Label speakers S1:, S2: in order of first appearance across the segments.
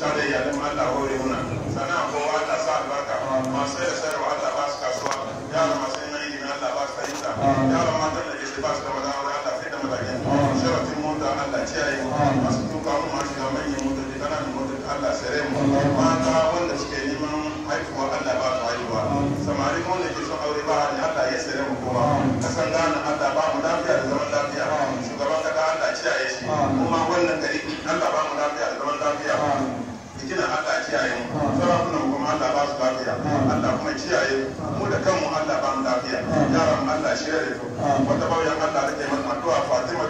S1: tare da iyalan mu Allah hore muna sana'a kowa Allah sa albarka masu da sayarwa Allah ba su kasuwa yaran masu yin ilimi Allah ba su fahimta yaran matan da ke ba su da madan aure Allah sai da madakin sharafin mota Allah ciyaye masu tuka mu masu da manyan motoci kananan motoci Allah sare mu mata wanda suke neman haihuwa Allah ba su haihuwa samari wanda ke son aure ba hali Allah ya sare mu kowa kasan gane Allah ba mu lafiya da zaman lafiya shugaban kasa Allah ciyaye shi kuma wannan gari Allah ba mu lafiya da zaman lafiya fitina Allah kiyaye mu sarakunan kuma Allah ba su lafiya Allah kuma kiyaye mu da kanmu Allah ba mu lafiya yaran Allah shirya da su wata bauyan Allah da ke mata addu'a Fatima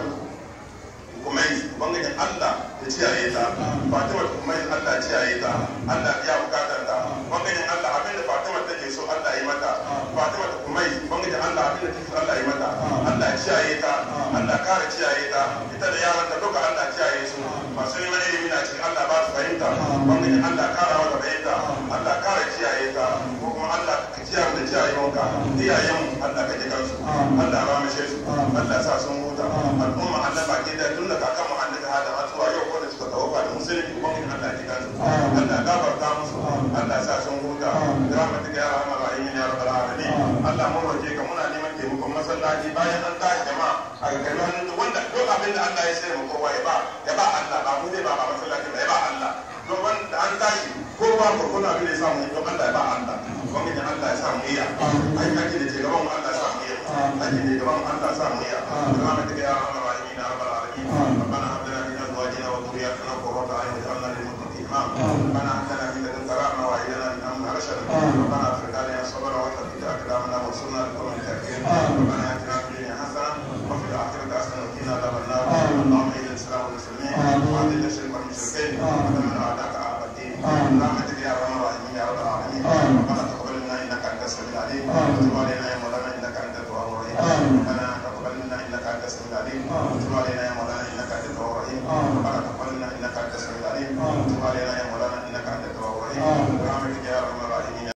S1: kumai bangaren Allah ya kiyaye ta Fatima kumai Allah kiyaye ta Allah ya bukatar ta bangaren Allah abinda Fatima take so Allah ya mata Fatima kumai bangaren Allah abinda take so Allah ya mata Allah kiyaye ta Allah kare kiyaye ta ita da yaran ta duka Allah kiyaye su masu neman ilimi na cikin Allah ba su fahimta bangaren Allah kara mata fahimta Allah kare kiyaye ta ko kuma Allah ka kiyaye da kiyayewanka iyayen Allah ka ji kansu Allah ba mu su Allah sa sun huta al'umma Allah baki da tun da kakan mu Allah ta hada zuwa yau ko da suka tawafa da musulmi bangaren Allah ji kansu Allah gafarta musu Allah sa sun huta rahmatika ya rahman rahim ya rabbal alamin Allah mu roke ka muna neman taimakon masallaci bayan an tashi jama'a a ga hannun wanda duk abin da Allah ya sai mu kowa ya ba ya ba Allah ba mu zai ba ba masallaci ba ya ba Allah don wanda an tashi kowa ko kuna abin da ya samu don Allah ya ba Allah ubangiji Allah ya samu iya ai ake da ke gaban mu Allah ya samu iya ake da gaban mu Allah ya samu iya rahmatika ya rahman rahim ya rabbal alamin ربنا هب لنا من ازواجنا وذرياتنا قرة اعين واجعلنا للمتقين اماما ربنا هب لنا من لدنك رحمه وهب لنا من امرنا رشدا ربنا افرغ علينا صبرا وثبت اقدامنا وانصرنا على القوم الكافرين ربنا اتنا في الدنيا حسنه وفي الاخره حسنه وقنا عذاب النار اللهم اعز الاسلام والمسلمين واذل الشرك والمشركين ودمر اعداءك اعداء الدين برحمتك يا ارحم الراحمين يا رب العالمين ربنا تقبل منا انك انت السميع العليم وتب علينا يا مولانا انك انت التواب الرحيم ربنا